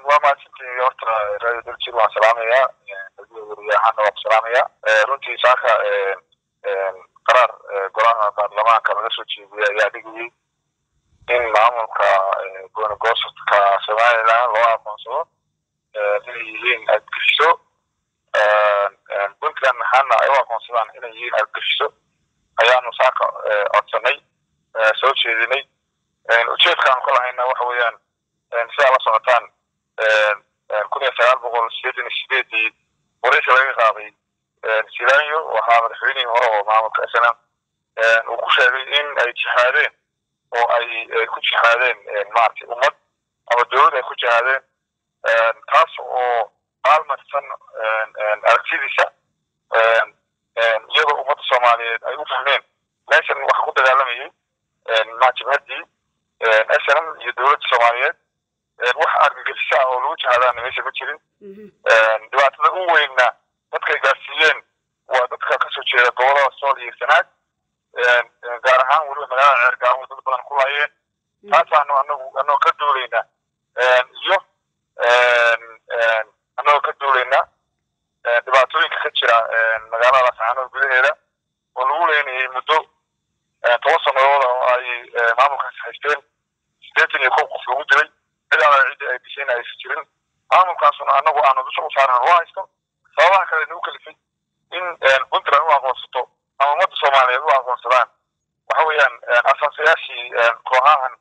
waa mahadsantihi horta radio daljir waan salaamayaa wariyahaana waan ku salaamayaa runtii saaka qaraar golaha baarlamaanka laga soo jeediyay ayaa dhigayay in maamulka goonigoosodka somaliland loo aqoonsado inay yihiin argagixiso puntland maxaana ay u aqoonsadaan inay yihiin argagixiso ayaanu saaka codsanay soo jeedinay ujeedkaanu ka lahayna waxa weeyaan sidaa la socotaan kun iyo sagaal boqol sideetan iyo sideedii waraysi laga qaaday silanyo waxaa madaxweynihii hore oo maamulka snm uu ku sheegay in ay jihaadeen oo ay ku jihaadeen maaragtay ummad ama dowlad ay ku jihaadeen taas oo maalmarsan aragtidiisa iyadoo ummadda soomaaliyeed ay u fahmeen meeshan waxa ku dagaalamayay jabhaddii snm iyo dowladda soomaaliyeed wax argagixisa ah oo lagu jihaadaana meesha ma jirin dhibaatada u weynna dadkay gaarsiiyeen waa dadka kasoo jeeda gobolada sool iyo sanaag gaar ahaan weliba magaalada ceergaamo dad badan ku laayeen taasaanu anagu anagoo ka duulayna iyo anagoo ka duulayna dhibaatooyinka ka jira magaalada laascaanood gudaheeda oo lagu leenayay muddo toban sannadood oo ay maamulkaasi haysteen sideetan iyo kow qof lagu dilay cid ala ciddi ay dishayna aysan jirin maamulkaasuna anagu aanu dusha u saaran loo haysto sababaha kale nagu kalifay in puntland u aqoonsato ama ummadda soomaaliyeed u aqoonsadaan waxa weeyaan asaasayaashii kooxahan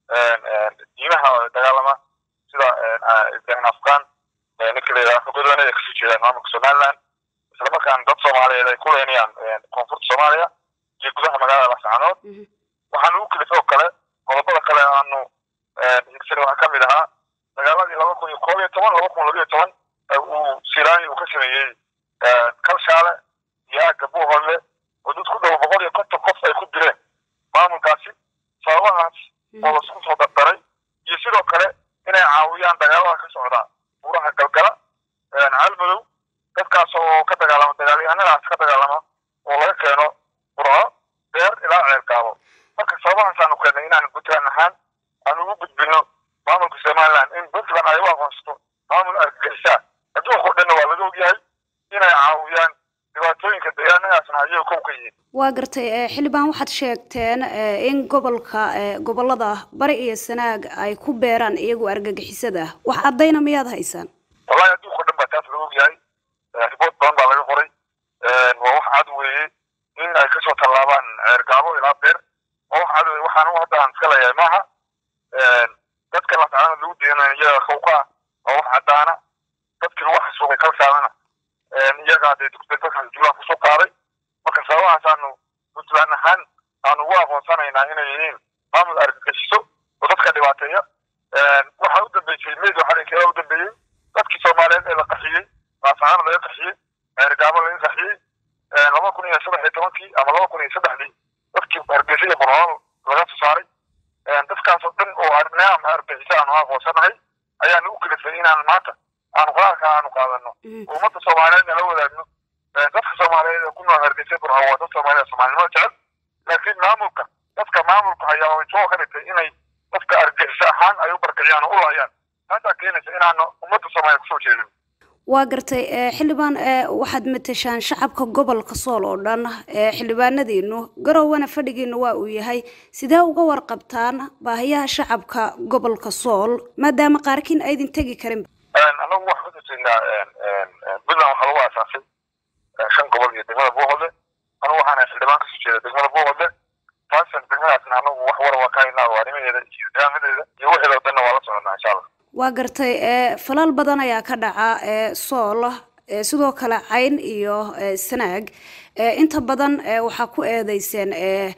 diimaha dagaalama sida ibrahim afghan ninka la yidhaha godoonada kasoo jeedaan maamulka somaliland islamarkaana dad soomaaliyeed ay ku leenayaan koonfurta soomaaliya iyo gudaha magaalada lascaanood waxaa nagu kalifay oo kale qodobada kale aanu higsani waxaa kamid ahaa dagaaladii laba kun iyo koob iyo toban laba kun labiyo toban uu sirani uu ka sameeyey kalshaale iyo aagga buuholle oo dad ku dhow boqol iyo konton qof ay ku dileen maamulkaasi sababahaas oo lasku soo dardaray iyo sidoo kale inay caawiyaan dagaalada ka socda buuraha galgala caalmadow dadkaas oo ka dagaalama dagaalyahanadaas ka dagaalama oo laga keeno burco beer ilaa ceelgaabo marka sababahaas aanu keennay inaan puntland ahaan aanu ugu gudbino maamulka somaliland in puntland ay u aqoonsato maamul argagixisa adduunka o dhanna waa laga ogyahay inay caawiyaan dhibaatooyinka deegaanadaasna ayaga kow ka yihiin waa gartay xildhibaan waxaad sheegteen in gobolka gobolada bari iyo sanaag ay ku beeraan iyagu argagixisada wax caddayna miyaad haysaan wallahi adduunka o dhan baa taas laga ogyahay riboort badan baa laga qoray waa wax cad weeye in ay kasoo tallaabaan ceergaabo ilaa beer waa wax cad weye waxaan hadda aan iska leeyahay maaha dadka lasaana lagu diinay iyaga kawka ah waa wax caddaana dadkii lagu xasuuqay kalsaadana iyagaa dee dadkaas julaan kusoo qaaday marka sababahaas aanu puntland ahaan aanu ugu aqoonsanaynaa inay yihiin maamul argagixiso oo dadka dhibaateeya waxaa u dambeysay medio xarinkeeda u dambeeyey dadkii soomaaliyeed ee la qaxiyey laasaana laga qaxiyey ceergaabo laga qaxiyey laba kun iyo saddex iyo tobankii ama laba kun iyo saddexdii dadkii hargeysa iyo bornool laga soo saaray dadkaasoo dhan oo arnaam argixisa aanu aqoonsanahay ayaa nagu kalifay inaan maanta aanu qaraarka aanu qaadano ummadda soomaaliyeedna la wadaagno dadka soomaaliyeed ee ku nool hargeysa burco waa dad soomaaliyeed soomaalinimada jecel laakiin maamulka dadka maamulka ayaa soo ka dhigtay inay dadka argixisa ahaan ay u barkiciyaan oo u laayaan taasaa keenaysa inaanu ummadda soomaaliyeed kusoo jeedin waa gartay xildhibaan waxaad matashaan shacabka gobolka sool oo dhan xildhibaanadiinu garowana fadhigiina waa uu yahay sidee uga warqabtaan baahiyaha shacabka gobolka sool maadaama qaarkiin aydin tegi karin anagu waxaan ku jirnaa puntland waxaa lagu aasaasay shan gobol iyo degmada buuhodle anigu waxaana xildhibaan kasoo jeeda degmada buuhodle taasan degmadaasna anagu wax war waa ka haynaa waa arrimaheeda iyo nidaamadeeda iyo waxeeda o dhanna waa la soconnaa insha allah waa gartay falal badan ayaa ka dhaca sool sidoo kale cayn iyo sanaag inta badan waxaa ku eedeyseen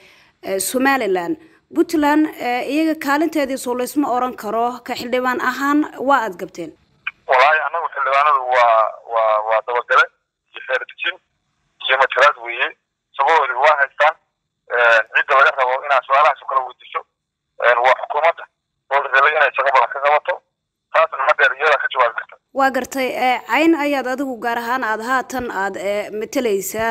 somaliland puntland iyaga kaalinteedii soo laysma oran karo ka xildhibaan ahaan waa aad gabteen wallaahi anagu xildhibaanadu waa waa waa dabagale iyo xeerdejin iyo matalaad weeye sabadoodi waa haystaan cidda laga rabo inaad su-aalahaas oo kala weydiiso waa xukuumadda oo la rabay inay shaqo badan ka qabato taasna hadeer iyada ka jawaabi karta waa gartay cayn ayaad adigu gaar ahaan aada haatan aada matalaysaa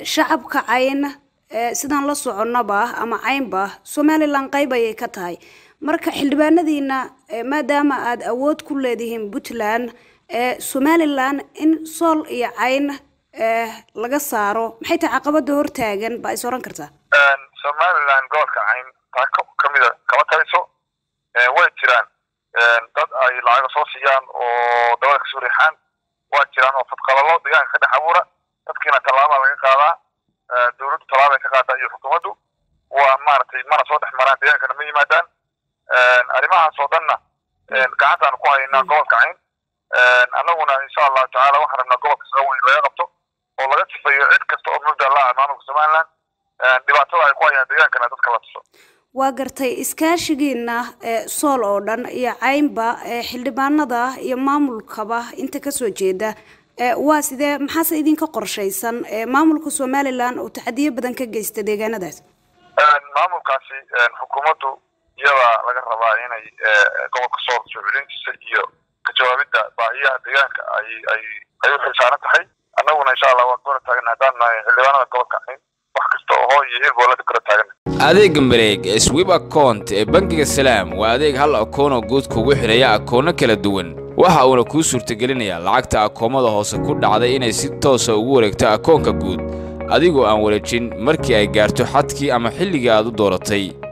shacabka cayn sidaan la soconnaba ama caynba somalilan qayb ayay ka tahay marka xildhibaanadiina maadaama aada awood ku leedihiin puntland somalilan in sool iyo cayn laga saaro maxay tahay caqabada hortaagan baa is oran kartaa somalilan gobolka cayn taa kamida kama taliso way jiraan dad ay lacaga soo siiyaan oo dabada kasoo riixaan waa jiraan oo fadqalalo deegaanka ka dhex abuura dadkiina tallaabaa laga qaadaa dowladdu tallaabay ka qaadaa iyo xukuumaddu waa maaragtay mana soo dhex maraan deegaankana ma yimaadaan arrimahaas oo dhanna gacantaanu ku haynaa gobolka cayn annaguna insha allahu tacaala waxaan rabnaa gobolka soo weyn laga qabto oo laga sifeeyo cid kasta oo mubda la ah maamulka somaliland dhibaatada ay ku hayaan deegaankana dadka la tuso waa gartay iskaashigiina sool oo dhan iyo caynba xildhibaanada iyo maamulkaba inta kasoo jeeda waa sidee maxaase idinka qorshaysan maamulka somalilan oo taxadiyo badan ka geysta deegaanadaas maamulkaasi xukuumaddu iyada laga rabaa inay gobolka sool soo celintiisa iyo ka jawaabidda baahiyaha deegaanka ay ay ay u xilsaaran tahay annaguna insha allah waan kora taagan haddaan nahay xildhibaanada gobolka cayn wax kasta oo hoo iyo hilba la kora taagan adeega mareeg ee swib account ee bangiga salaam waa adeeg hal akoonoo guud kugu xidhaya akoono kala duwan waxa uuna kuu suurtagelinayaa lacagta akoomada hoose ku dhacday inay si toosa ugu wareegto akoonka guud adigoo aan wareejin markii ay gaarto xadkii ama xilligii aad u dooratay